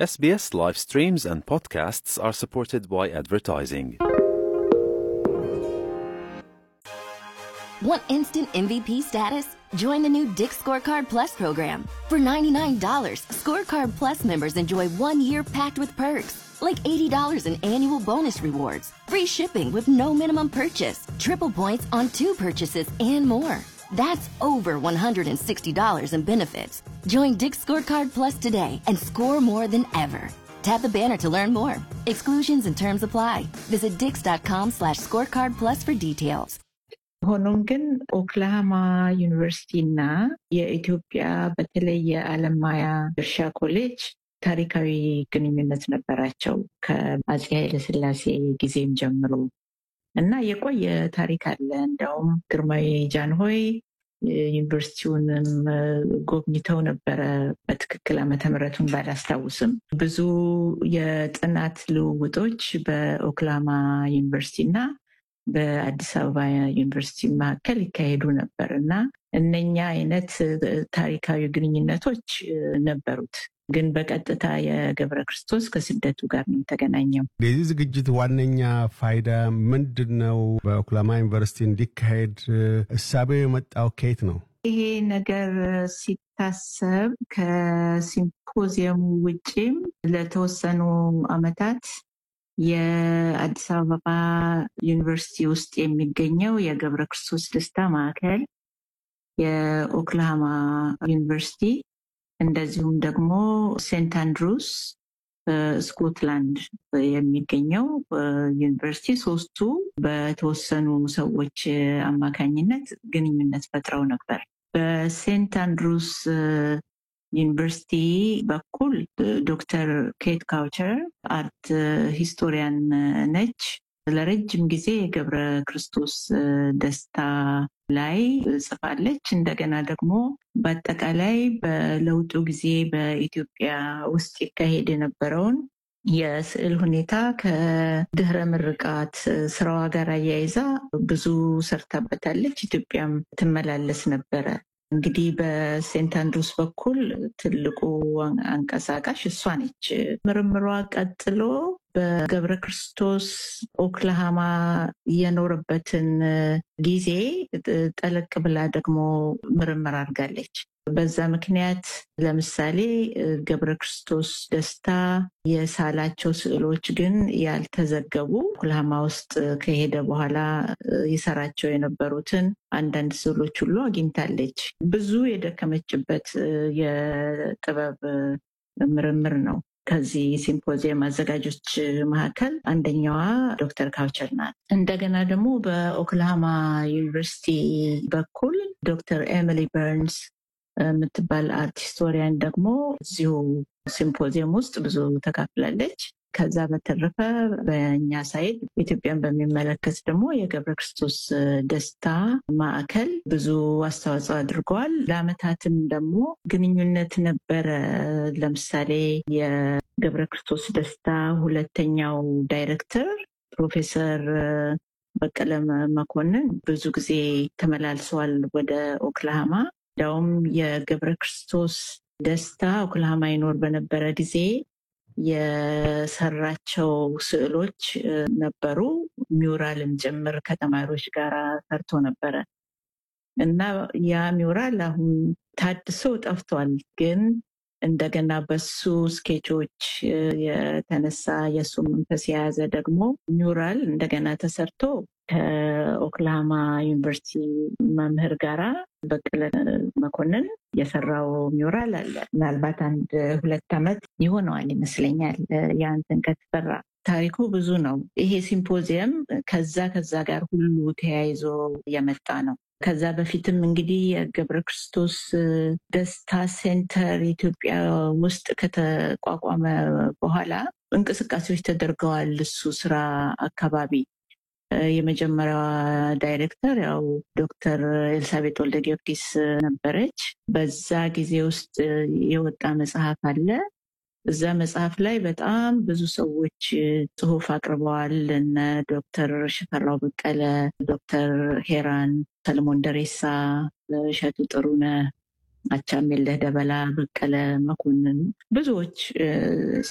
SBS live streams and podcasts are supported by advertising. Want instant MVP status? Join the new Dick Scorecard Plus program. For $99, Scorecard Plus members enjoy one year packed with perks, like $80 in annual bonus rewards, free shipping with no minimum purchase, triple points on two purchases, and more. That's over $160 in benefits. Join Dick Scorecard Plus today and score more than ever. Tap the banner to learn more. Exclusions and terms apply. Visit dix.com slash scorecard plus for details. ሆኖም ግን ኦክላሃማ ዩኒቨርሲቲ እና የኢትዮጵያ በተለይ የአለማያ እርሻ ኮሌጅ ታሪካዊ ግንኙነት ነበራቸው ከአፄ ኃይለስላሴ ጊዜም ጀምሮ እና የቆየ ታሪክ አለ። እንዲያውም ግርማዊ ጃንሆይ ዩኒቨርሲቲውንም ጎብኝተው ነበረ። በትክክል ዓመተ ምሕረቱን ባላስታውስም ብዙ የጥናት ልውውጦች በኦክላሃማ ዩኒቨርሲቲ እና በአዲስ አበባ ዩኒቨርሲቲ መካከል ይካሄዱ ነበር እና እነኛ አይነት ታሪካዊ ግንኙነቶች ነበሩት። ግን በቀጥታ የገብረ ክርስቶስ ከስደቱ ጋር ነው የተገናኘው። የዚህ ዝግጅት ዋነኛ ፋይዳ ምንድን ነው? በኦክላማ ዩኒቨርሲቲ እንዲካሄድ እሳቤው የመጣው ከየት ነው? ይሄ ነገር ሲታሰብ ከሲምፖዚየሙ ውጪም ለተወሰኑ ዓመታት የአዲስ አበባ ዩኒቨርሲቲ ውስጥ የሚገኘው የገብረ ክርስቶስ ደስታ ማዕከል፣ የኦክላሃማ ዩኒቨርሲቲ እንደዚሁም ደግሞ ሴንት አንድሩስ ስኮትላንድ የሚገኘው ዩኒቨርሲቲ ሶስቱ በተወሰኑ ሰዎች አማካኝነት ግንኙነት ፈጥረው ነበር። በሴንት አንድሩስ ዩኒቨርሲቲ በኩል ዶክተር ኬት ካውቸር አርት ሂስቶሪያን ነች። ለረጅም ጊዜ የገብረ ክርስቶስ ደስታ ላይ ጽፋለች። እንደገና ደግሞ በአጠቃላይ በለውጡ ጊዜ በኢትዮጵያ ውስጥ ይካሄድ የነበረውን የስዕል ሁኔታ ከድህረ ምርቃት ስራዋ ጋር አያይዛ ብዙ ሰርታበታለች። ኢትዮጵያም ትመላለስ ነበረ። እንግዲህ በሴንት አንድሩስ በኩል ትልቁ አንቀሳቃሽ እሷ ነች። ምርምሯ ቀጥሎ በገብረ ክርስቶስ ኦክላሃማ የኖረበትን ጊዜ ጠለቅ ብላ ደግሞ ምርምር አድርጋለች። በዛ ምክንያት ለምሳሌ ገብረ ክርስቶስ ደስታ የሳላቸው ስዕሎች ግን ያልተዘገቡ ኦክላሃማ ውስጥ ከሄደ በኋላ የሰራቸው የነበሩትን አንዳንድ ስዕሎች ሁሉ አግኝታለች። ብዙ የደከመችበት የጥበብ ምርምር ነው። ከዚህ ሲምፖዚየም አዘጋጆች መካከል አንደኛዋ ዶክተር ካውቸር ናት። እንደገና ደግሞ በኦክላሃማ ዩኒቨርሲቲ በኩል ዶክተር ኤሚሊ በርንስ የምትባል አርት ሂስቶሪያን ደግሞ እዚሁ ሲምፖዚየም ውስጥ ብዙ ተካፍላለች። ከዛ በተረፈ በእኛ ሳይድ ኢትዮጵያን በሚመለከት ደግሞ የገብረ ክርስቶስ ደስታ ማዕከል ብዙ አስተዋጽኦ አድርገዋል። ለአመታትም ደግሞ ግንኙነት ነበረ። ለምሳሌ የገብረ ክርስቶስ ደስታ ሁለተኛው ዳይሬክተር ፕሮፌሰር በቀለ መኮንን ብዙ ጊዜ ተመላልሰዋል ወደ ኦክላሃማ። እንዲያውም የገብረ ክርስቶስ ደስታ ኦክላሃማ ይኖር በነበረ ጊዜ የሰራቸው ስዕሎች ነበሩ። ሚውራልም ጭምር ከተማሪዎች ጋር ሰርቶ ነበረ እና ያ ሚውራል አሁን ታድሶ ጠፍቷል። ግን እንደገና በሱ ስኬቾች የተነሳ የእሱ መንፈስ የያዘ ደግሞ ሚውራል እንደገና ተሰርቶ ከኦክላሃማ ዩኒቨርሲቲ መምህር ጋራ በቀለ መኮንን የሰራው ሚውራል አለ። ምናልባት አንድ ሁለት ዓመት ይሆነዋል ይመስለኛል ያንትን ከተሰራ። ታሪኩ ብዙ ነው። ይሄ ሲምፖዚየም ከዛ ከዛ ጋር ሁሉ ተያይዞ የመጣ ነው። ከዛ በፊትም እንግዲህ የገብረ ክርስቶስ ደስታ ሴንተር ኢትዮጵያ ውስጥ ከተቋቋመ በኋላ እንቅስቃሴዎች ተደርገዋል። እሱ ስራ አካባቢ የመጀመሪያዋ ዳይሬክተር ያው ዶክተር ኤልሳቤጥ ወልደ ጊዮርጊስ ነበረች። በዛ ጊዜ ውስጥ የወጣ መጽሐፍ አለ። እዛ መጽሐፍ ላይ በጣም ብዙ ሰዎች ጽሁፍ አቅርበዋል። እነ ዶክተር ሽፈራው በቀለ፣ ዶክተር ሄራን፣ ሰለሞን ደሬሳ፣ እሸቱ ጥሩነህ፣ አቻምየለህ ደበላ፣ በቀለ መኮንን ብዙዎች